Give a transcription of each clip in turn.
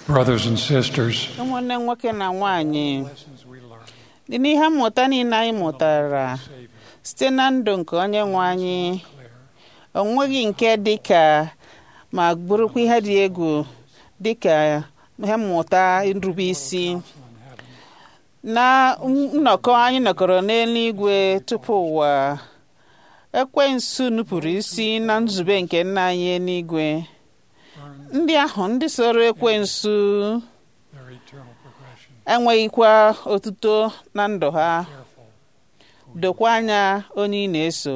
Brothers and sisters, ụmụnne nwoke na nwanyị lessons we learn dị n'ihe mmụta niile anyị mụtara Savior site na ndụ nke onye nwe anyị clear. o nweghị nke dị ka ma bụrụkwa ihe dị egwu dị ka ihe mmụta nrube isi Counsel in heaven. na nnọkọ anyị nọkọrọ n'eluigwe tupu ụwa ekwensu nupụrụ isi na nzube nke nna anyị eluigwe Learn ndị ahụ ndị soro ekwensu their eternal progression. enweghịkwa otuto na ndụ ha Careful. dokwa anya onye ị na-eso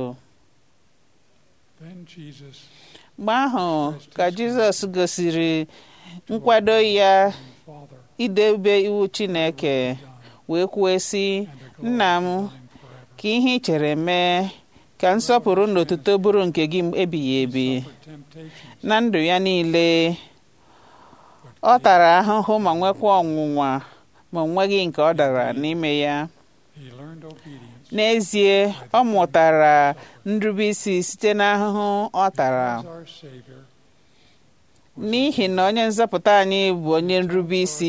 Then Jesus mgbe ahụ ka jizọs gosiri nkwado ya and Father idebe iwu chineke done wee kwuo sị and to nna m glorify Him forever. ka ihe ị chere mee ka nsọpụrụ na otuto bụrụ nke gị ebighị ebi Suffered temptations, na ndụ ya niile ọ tara ahụhụ ma nwekwa ọnwụnwa ma o nweghị nke ọ dara n'ime ya He learned obedience n'ezie ọ mụtara nrubeisi site n'ahụhụ ọ tara as our Savior. n'ihi na onye nzọpụta anyị bụ onye nrubeisi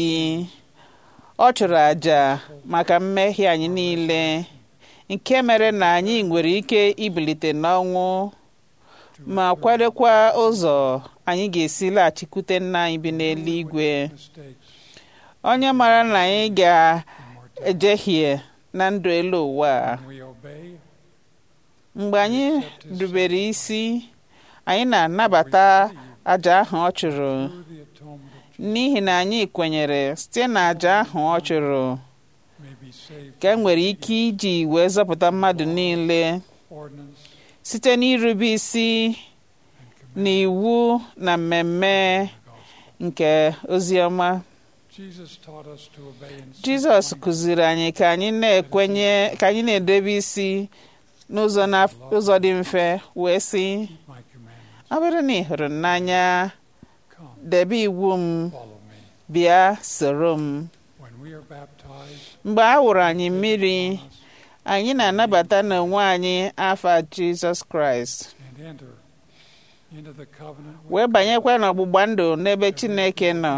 ọ chụrụ àjà maka mmehie anyị niile nke mere na anyị nwere ike ibilite n'ọnwụ ma kwadokwa ụzọ anyị ga-esi laghachikwute nna anyị bi n'eluigwe Mistakes onye mara na anyị and ga-ejehie na ndụ elu ụwa a. When we obey, mgbe anyị rubere isi anyị na-anabata àjà ahụ ọ chụrụ through the atonement of Jesus, n'ihi na anyị kwenyere site na àjà ahụ ọ chụrụ may be saved ka e nwere ike iji wee zọpụta mmadụ niile ordinance site n'irube isi and command n'iwu na mmemme of the gospel. nke ozi ọma Jesus taught us to obey in jizọs simple kụziri anyị ka anyị na-ekwenye ka anyị na-edebe isi n'ụzọ na- ụzọ dị mfe wee sị keep my commandments. ọ bụrụ na ị hụrụ m n'anya Come, debe iwu m follow me. bịa soro m When we are baptized, mgbe a wụrụ anyị mmiri us anyị na-anabata n'onwe anyị afa jizọs kraịst and enter into the covenant with wee banyekwa n'ọgbụgba ndụ n'ebe chineke nọ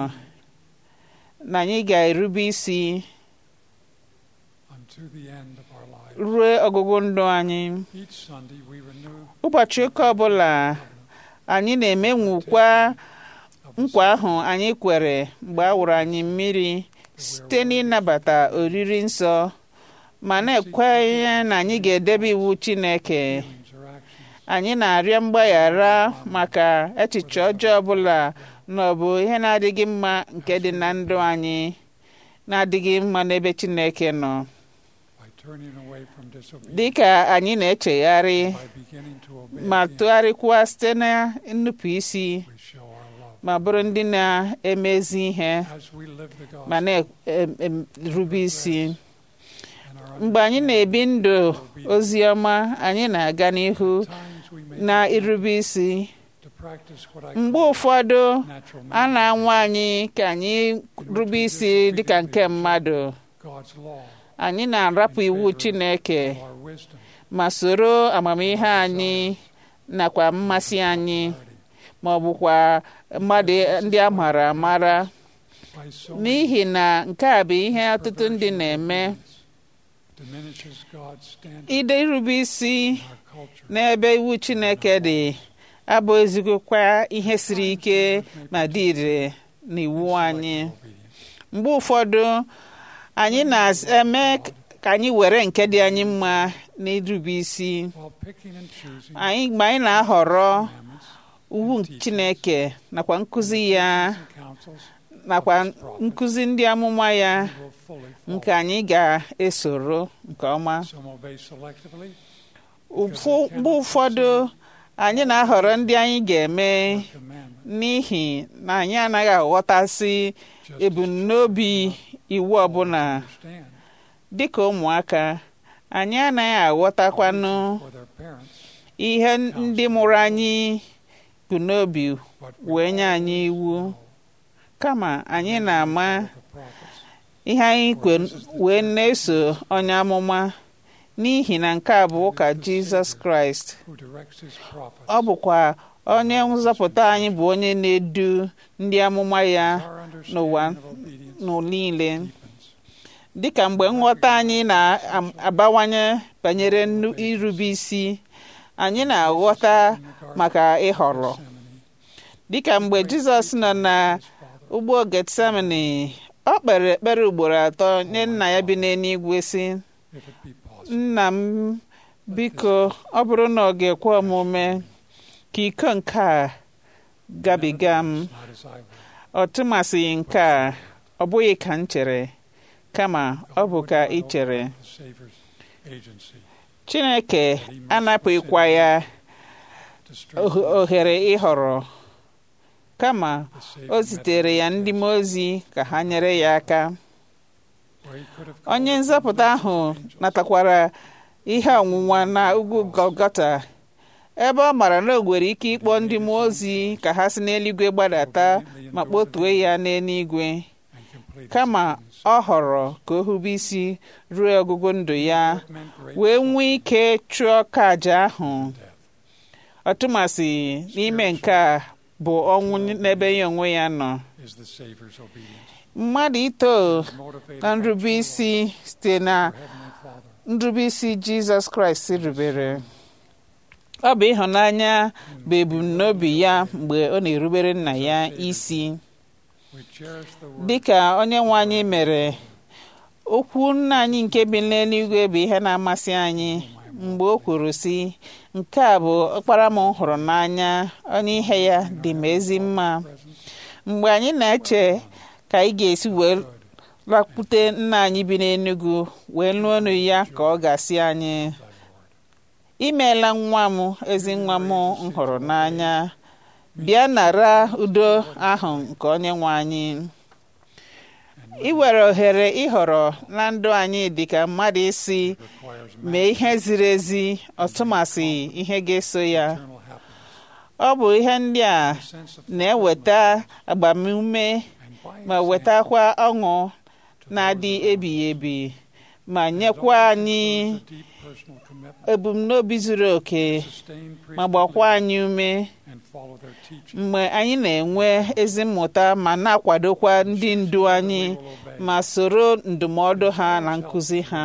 na anyị ga-erube isi unto the end of our life. ruo ọgụgụ ndụ anyị Each Sunday we renew ụbọchị ụka ọbụla anyị na-emenwukwa of the nkwa ahụ anyị kwere mgbe a wụrụ anyị mmiri site n'ịnabata oriri nsọ ma na-ekwenye na anyị ga-edebe iwu chineke feelings or actions anyị na-arịọ mgbaghara maka echiche ọjọọ ọbụla na ọ bụ ihe na-adịghị mma nke dị na ndụ anyị na-adịghị mma n'ebe chineke nọ by turning away from disobedience, dị ka anyị na-echegharị by beginning to obey ma again, tụgharịkwa site na nnupụ isi we show our love. ma bụrụ ndị na-emezi ihe As we live the gospel ma na-erube isi and our mgbe anyị na-ebi ndụ ozi ọma anyị na-aga n'ihu times we may na begin irube isi to practice what I mgbe call ụfọdụ natural a man, na-anwa anyị ka anyị rube isi dịka nke mmadụ God's law, anyị na-arapụ iwu Chineke of our wisdom, ma soro amamihe anyị nakwa mmasị anyị clarity. ma ọ bụkwa mmadụ ndị a mara amara By so many n'ihi na nke a bụ ihe ọtụtụ ndị na-eme diminishes God's standard ide irube isi in our culture. n'ebe iwu Chineke dị abụ ezigbokwa ihe siri ike ma dị ire n'iwu anyị Obedience. mgbe ụfọdụ anyị na-eme ka anyị were nke dị anyị mma n'irube isi While picking and choosing anyị mgbe anyị na-ahọrọ commandments iwu Chineke nakwa nkụzi ya and counsels, nakwa nkụzi ndị amụma ya we will fully nke follow. anyị ga-esoro nke ọma Some obey selectively, Ụfụ- mgbe ụfọdụ anyị na-ahọrọ ndị anyị ga-eme commandment, n'ihi na anyị anaghị aghọtasị just ebumnobi iwu ọbụla understand dịka ụmụaka anyị anaghị aghọtakwanụ for their parents ihe ndị mụrụ anyị bụ n'obi what we wee nye anyị iwu know kama anyị na-ama of the prophets. ihe anyị kwe wee na-eso onye amụma n'ihi na nke a bụ ụka jizọs kraịst who directs his prophets ọ bụkwa onye nzọpụta anyị bụ onye na-edu ndị amụma ya Our n'ụwa understanding of obedience n'ụwa niile deepens. dịka mgbe nghọta anyị na-abawanye banyere nnu- irube isi anyị na-aghọta maka ịhọrọ Gethsemane, dịka mgbe jizọs nọ na his Father, ugbo getsemani ọ kpere ekpere ugboro atọ nye nna ya bi n'eluigwe sị if it be possible. nna m biko ọ bụrụ na ọ ga-ekwe omume ka iko nke a gabiga m Not as I will. ọ tụmasịghị nke a ọ bụghị ka m chere kama ọ bụ ka ị chere The Savior's agency chineke anapụghịkwa ya to oh- strengthen ohere ịhọrọ kama the Savior o met zitere ya ndị mmụọ ozi ka ha nyere ya aka where he could have onye called nzọpụta upon ahụ the angels. natakwara ihe ọnwụnwa na ugwu Golgota ebe ọ mara na o nwere ike ịkpọ ndị mmụọ ozi ka ha si n'eluigwe gbadata ma kpọtue ya n'eluigwe and complete his kama sentence. ọ họrọ ka o hube isi ruo ọgụgụ ndụ ya It meant great wee nwee ike chụọ ka aja ahụ death. ọtụmasị n'ime nke a bụ ọnwụ n'ebe ya onwe ya nọ is the Savior's obedience. mmadụ ito Motivated na by nrube true isi site na love for Heavenly Father. nrube isi jizọs kraịst rubere ọ bụ ịhụnanya bụ ebumnobi ya mgbe ọ na-erubere nna ya isi We cherish the word dịka onye nwe anyị mere okwu nna anyị nke bi n'eluigwe bụ ihe na-amasị anyị mgbe o kwuru sị nke a bụ ọkpara m hụrụ n'anya onye ihe ya dị m ezi mma present mgbe anyị na-eche ka anyị ga-esi wee good lakpute nna anyị bi n'Enugu wee lụọ ọnụ ya ka ọ ga-asị anyị thy Lord. imeela nwa m ezi nwa m m hụrụ n'anya bịa nara udo ahụ nke onye nwe anyị iwere ohere ịhọrọ na ndụ anyị dịka mmadụ isi requires mee ihe ziri ezi ọtụmasị ihe ga-eso ya eternal happiness, ọ bụ ihe ndị a a sense of na-eweta agbamume and by ma example, wetakwa ọṅụ to na-adị those around ebighị ebi ma us. It nyekwa always anyị includes a deep personal commitment ebumnobi zuru oke to sustain ma priesthood gbakwa leaders anyị ume and follow their teaching. mgbe anyị na-enwe ezi mmụta ma na-akwadokwa ndị ndu anyị We will obey. ma soro ndụmọdụ ha na nkụzi ha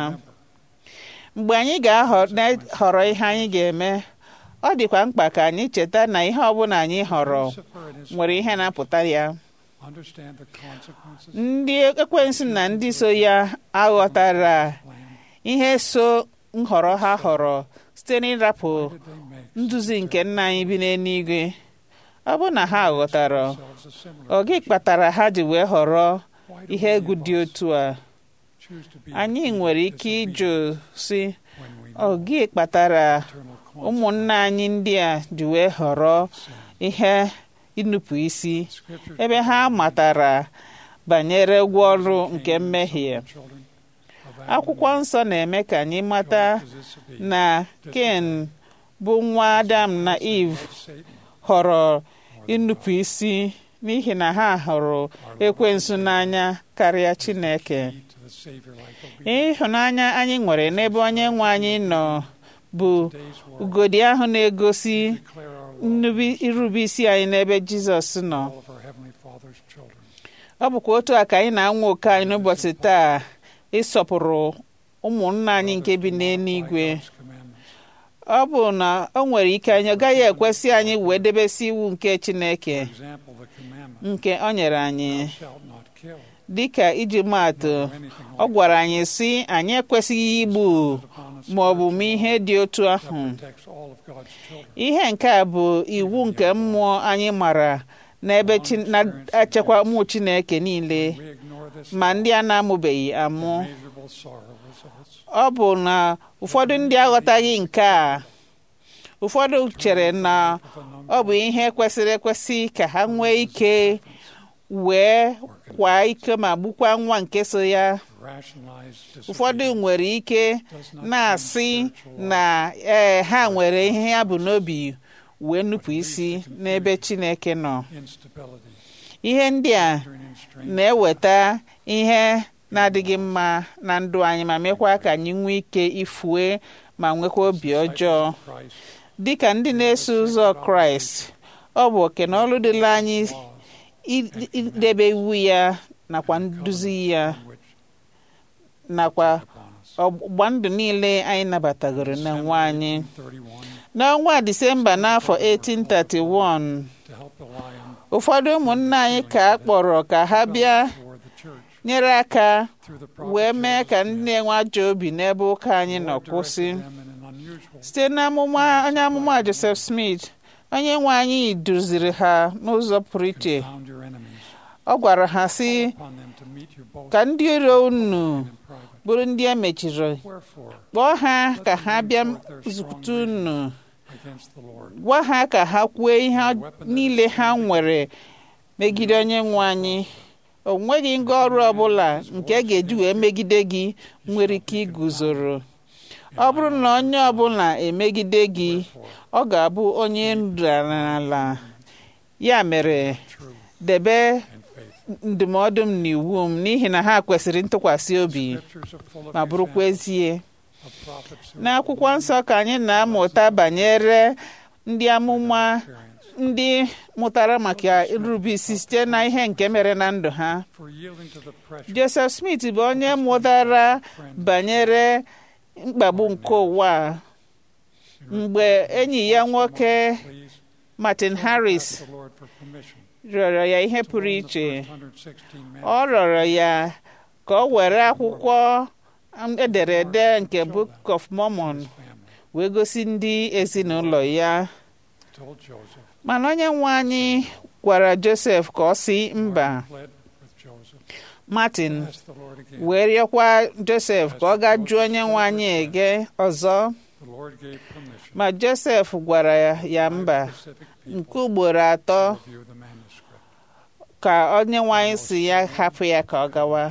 mgbe anyị ga-ahọrọ ihe anyị ga-eme ọ dịkwa mkpa ka anyị cheta na ihe ọbụla anyị họrọ Lucifer and his nwere ihe na-apụta ya understand the consequences ndị ekwensu na ndị so ya aghọtara plan. ihe so nhọrọ ha họrọ site n'ịrapụ Why did they make nduzi nke nna anyị bi n'eluigwe ọ bụ na ha ghọtara themselves a similar ọ gị kpatara ha ji wee họrọ Why do ihe many egwu of dị us otu a choose to be anyị nwere ike ịjụ si when we ọ know gị kpatara eternal ụmụnna anyị ndị a ji wee họrọ consequences? ihe ịnụpụ isi Scriptures ebe ha matara banyere ụgwọ ọrụ nke mmehie children of Adam akwụkwọ nsọ na-eme ka anyị mata chose to disobey na ken bụ nwa adam na eve Satan họrọ more than ịnụpụ God. isi n'ihi na ha hụrụ Our Lord ekwensu and n'anya karịa Savior chineke is the key to the Savior-like obedience. ịhụnanya anyị nwere n'ebe onye nwe anyị nọ bụ Today's world, ugodi ahụ na-egosi declare our love nnubi- irube isi anyị n'ebe jizọs nọ all of our Heavenly Father's children. ọ bụkwa otu a ka anyị na-anwa oke anyị n'ụbọchị taa ịsọpụrụ ụmụnna anyị nke bi n'eluigwe By God's commandments. ọ bụ na o nwere ike anyị ọ gaghị ekwesị anyị wee debesi iwu nke chineke For example, the commandment, nke o nyere anyị thou shalt not kill. dịka iji maatụ Nor anything ọ like gwara anyị sị anyị ekwesịghị igbu that upon us ma ọ bụ mee ihe dị otu that ahụ protects all of God's children. ihe nke a bụ iwu nke mmụọ anyị mara n'ebe chi- na-echekwa ụmụ chineke niile We ignore this ma ndị a na-amụbeghị amụ immeasurable sorrow results. ọ bụ na ụfọdụ ndị aghọtaghị nke a ụfọdụ chere na Of a number ọ bụ ihe kwesịrị ekwesị ka ha nwee ike wee kwaa ike ma gbukwa nwa nke so ya rationalized ụfọdụ disobedience nwere ike does not na-asị bring spiritual na ee ha nwere ihe ya bụ n'obi wee nupụ isi n'ebe chineke nọ instability, ihe ndị a hindering and straining. na-eweta ihe na-adịghị mma na ndụ anyị ma mekwa ka anyị nwee ike ifue ma nwekwa obi ọjọọ Christ dịka ndị na-eso ụzọ kraịst ọ bụ oke na ọrụ dịla anyị laws i- idebe iwu ya nakwa nduzi ya which nakwa upon us. ọgbụgba ndụ niile anyị nabatagoro na nwa anyị 31 n'ọnwa disemba n'afọ 1831 to help the lion ụfọdụ ụmụnna anyị ka a kpọrọ ka ha bịa toward the church nyere aka through the prophet wee mee Joseph ka ndị na-enwe ajọ obi n'ebe ụka anyị The nọ Lord kwụsị directed them in an unusual site n'amụma onye amụma Joseph Smith onye nwe anyị duziri ha n'ụzọ pụrụ iche confound your enemies ọ gwara ha sị upon them to meet you both ka ndị iro unu in private. bụrụ ndị e mechiri Wherefore, kpọọ ha ka ha bịa zute unu against the Lord, gwa ha ka ha kwuo ihe niile ha nwere megide onye nwe anyị o nweghị ngwa ọrụ ọbụla nke a ga-eji wee megide gị nwere ike iguzoro ọ bụrụ na onye ọbụla emegide gị ọ ga-abụ onye nrarala ya mere true debe and faithful. ndụmọdụ m na iwu m n'ihi na ha kwesịrị ntụkwasị obi Scriptures are full of ma bụrụkwa examples ezie of prophets who n'akwụkwọ nsọ ka anyị na-amụta banyere ndị amụma experience ndị mụtara maka irube isi site na ihe nke mere na ndụ ha for yielding to the pressure Joseph Smith bụ onye mụtara banyere mkpagbu nke ụwa a. mgbe enyi ya nwoke please Martin Harris ask the Lord for permission rịọrọ ya ihe to pụrụ loan the iche first 116 men ọ rịọrọ ya ka ọ were akwụkwọ ederede nke Book of Mormon his family wee gosi ndị ezinụlọ ya told Joseph mana onye nwe anyị gwara Joseph ka ọ si mba pled with Joseph Martin ask the Lord again wee rịọkwa Joseph ka ọ gaa jụọ onye nwe anyị ege ọzọ the Lord gave permission ma Joseph gwara ya mba specific nke people ugboro atọ to review the manuscript ka onye nwe anyị si ya hapụ ya ka ọ gawa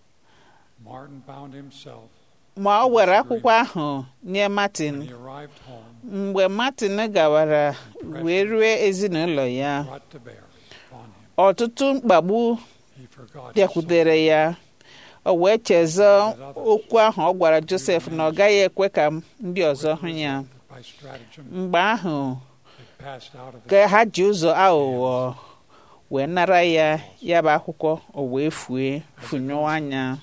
Martin bound himself ma ọ were akwụkwọ ahụ nye Martin when he arrived home mgbe Martin gawara wee rue ezinụlọ ya brought to bear upon him ọtụtụ mkpagbu he forgot his bịakwutere ya o wee chezọ okwu ahụ ọ gwara Joseph na ọ gaghị ekwe ka ndị ọzọ hụ ya soul. by stratagem mgbe ahụ it passed out of his ka ha ji ụzọ aghụghọ wee nara ya ya bụ akwụkwọ o wee fue funyụọ anya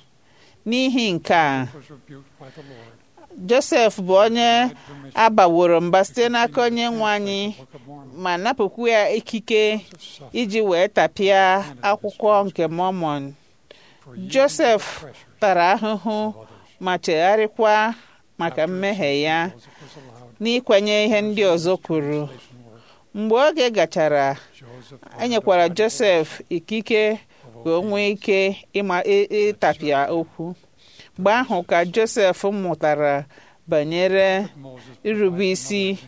n'ihi nke a was rebuked by the Lord Joseph bụ onye had permission agbaworo mba site n'aka onye nwe anyị to Book of Mormon ma napụkwu ya ikike Joseph suffered iji wee tapịa akwụkwọ nke Mormon for yielding to Joseph the pressures tara ahụhụ of others. ma chegharịkwa maka After mmehie ya Joseph was allowed n'ikwenye ihe ndị ọzọ kwuru translation work, mgbe oge gachara Joseph enyekwara learned the Joseph ikike of ka o nwee ike ịma ị- ịtapịa okwu mgbe ahụ ka Joseph mụtara banyere Moses irube provided isi another example.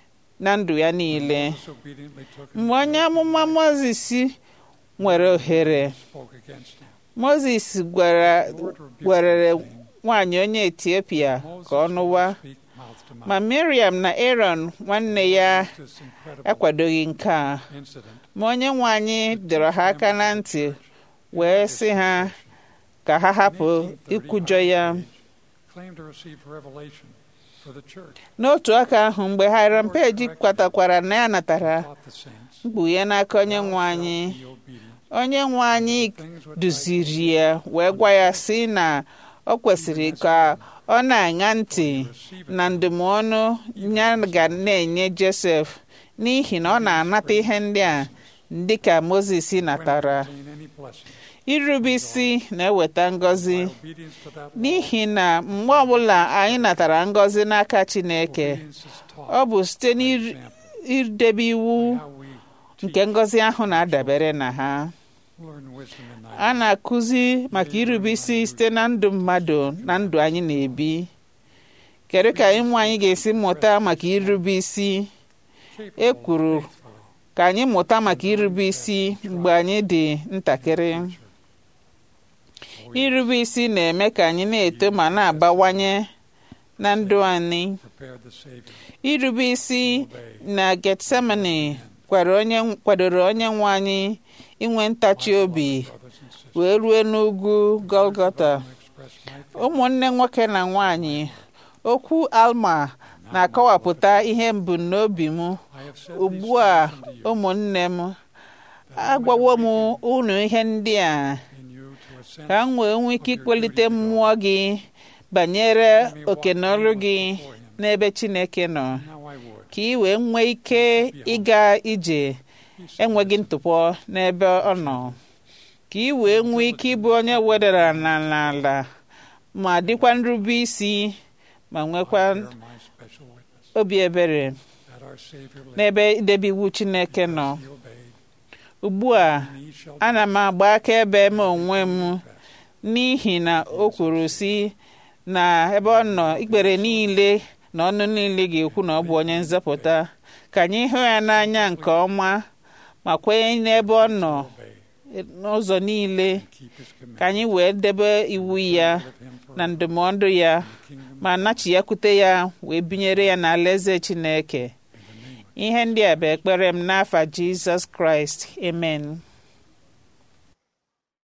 na ndụ ya niile Moses obediently took him mgbe onye amụma Mozis nwere ohere spoke against him. Mozis gwara The Lord rebuked gwerere him, saying, nwaanyị onye Etiopia Moses ka ọ will nụwa speak mouth to mouth. ma Miriam na Aaron nwanne ya This incredible akwadoghị nke a incident ma onye nwe anyị dọrọ ha aka na ntị wee sị ha ka ha hapụ ikwujọ ya claimed to receive revelation for the church. n'otu aka ahụ mgbe Hiram Page kwatakwara na ya natara Taught the saints mkpughe n'aka onye nwe anyị be obedient. onye nwe anyị Things which duziri ya wee gwa ya sị na ọ kwesịrị ka ọ na-aṅa ntị na ndụmọdụ ya ga na-enye Joseph n'ihi na ọ na-anata ihe ndị a dị ka Mozis natara obtain any blessing. irube isi na-eweta ngọzi Obedience to that law. n'ihi na mgbe ọbụla anyị natara ngọzi n'aka Chineke Obedience is taught ọ bụ site by example, n'idebe iwu how we nke ngọzi ahụ na-adabere na ha learn wisdom in thy a na-akụzi maka irube isi site na ndụ mmadụ na ndụ anyị na-ebi kedu ka ịmụ anyị ga-esi mụta maka irube isi capable e kwuru faithfully ka anyị mụta maka irube isi mgbe anyị dị ntakịrị irube isi na-eme ka anyị na-eto ma na-abawanye na ndụ anyị prepared the Savior irube isi to obey. na Getsemani kwara onye kwadoro onye nwe anyị inwe ntachi obi Brothers and sisters, wee rue n'ugwu Golgota I express my faith ụmụnne nwoke na nwanyị okwu Alma na-akọwapụta ihe mbumnobi m I have said ugbu these a things unto you, ụmụnne m that I might agwawo m awaken unu ihe ndị a in you to a sense ka m wee nwee ike of your ikpelite duty to God. mmụọ gị banyere That you may oke walk na ọrụ gị blameless before him. n'ebe Chineke nọ Now I would. ka ị wee nwee ike ịga ije He enweghị said, ntụpọ n'ebe ọ nọ ka ị wee nwee ike ịbụ onye wedara na n'ala ma dịkwa nrube isi ma I nwekwa bear my special witness obi ebere that our Savior lived, n'ebe idebe iwu Chineke nọ he obeyed, ugbu a and he shall ana m agba akaebe m onwe m confess. n'ihi na o kwuru si na ebe ọ nọ ikpere niile na ọnụ niile ga-ekwu na ọ bụ onye nzọpụta ka anyị hụ ya n'anya nke ọma ma kwenye n'ebe ọ nọ Obey, n'ụzọ niile keep his commandments, ka anyị wee debe iwu ya live him forever na ndụmọdụ ya in the kingdom ma nachiyakwute ya wee binyere ya n'alaeze Chineke in the name of ihe ndị a bụ ekpere m n'afa Jizọs Kraịst amen